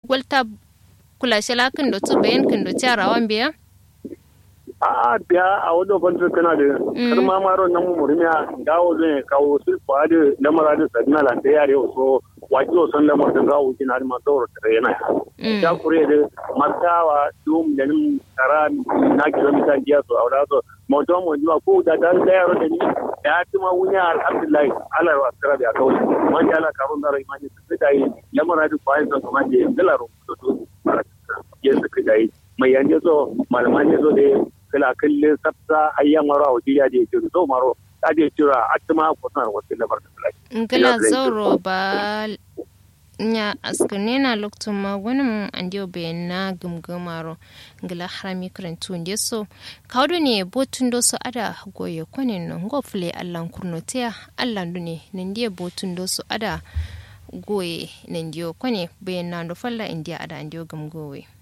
walta kula shela kin do tu bayan kin do tiara wan biya a biya a wadda fantar kana da kar ma maro nan mu murmiya gawo zai kawo su fa da lamara da sadina lan da yare so waji o san lamar da gawo kina da masu da yana ya kure da martawa dum da nin tara na kilomita jiya so aura so mawta mu jiwa ko da dan da yaro da ni ya ci ma wunya alhamdulillah Allah wa tsara da kawai man ya la karun da rai man su da yi lamara da fa yin kuma da dalaro to ya su da yi mai yanzu so malaman ne so da kala kalle sabta hayyan maro a wajen yaje ce so maro ta je cira a tuma kusan wasu labar da fulai kala zauro ba nya askane na lokacin magunin an diyo bayan na gumgumaro ngila harami karantu ndi so kawdo ne botun do so ada goye kwanin no go fule allan kurnotiya allan dune nandiye botun do so ada goye nandiyo kwane bayan na do falla indiya ada andiyo gumgowe